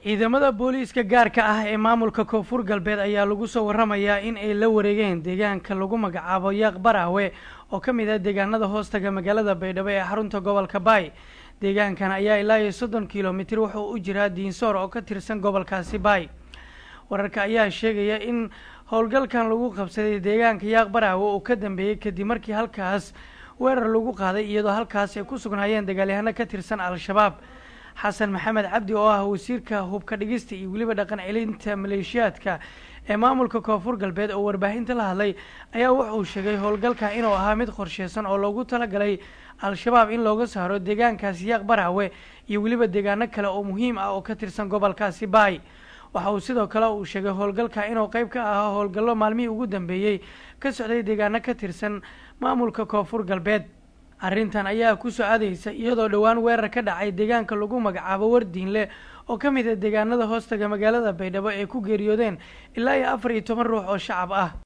ciidamada booliiska gaarka ah ee maamulka koonfur galbeed ayaa lagu soo waramayaa in ay la wareegeen deegaanka lagu magacaabo yaaq baraawe oo ka mid ah deegaanada hoostaga magaalada baydhabo ee xarunta gobolka baay deegaankan ayaa ilaa iyo soddon kilomitir wuxuu u jiraa diinsoor oo ka tirsan gobolkaasi baay wararka ayaa sheegaya in howlgalkan lagu qabsaday deegaanka yaaq baraawe uu ka dambeeyey kadib markii halkaas weerar lagu qaaday iyadoo halkaas ay ku sugnaayeen dagaalyahano ka tirsan al-shabaab xasan maxamed cabdi oo ah wasiirka hubka dhigista iyo weliba dhaqan celinta maleeshiyaadka ee maamulka koonfur galbeed oo warbaahinta la hadlay ayaa wuxuu sheegay howlgalka inuu ahaa mid qorsheysan oo loogu talagalay al-shabaab in looga saaro deegaankaasi yaaq baraawe iyo weliba deegaano kale oo muhiim ah oo ka tirsan gobolkaasi baay waxa uu sidoo kale uu sheegay howlgalka inuu qeyb ka ahaa howlgallo maalmihii ugu dambeeyey ka socday deegaano ka tirsan maamulka koonfur galbeed arrintan ayaa kusoo aadaysa iyadoo dhowaan weerar ka dhacay deegaanka lagu magacaabo wardiinle oo ka mid ah deegaanada hoostaga magaalada baydhabo ay ku geeriyoodeen ilaa iyo afar iyo toban ruux oo shacab ah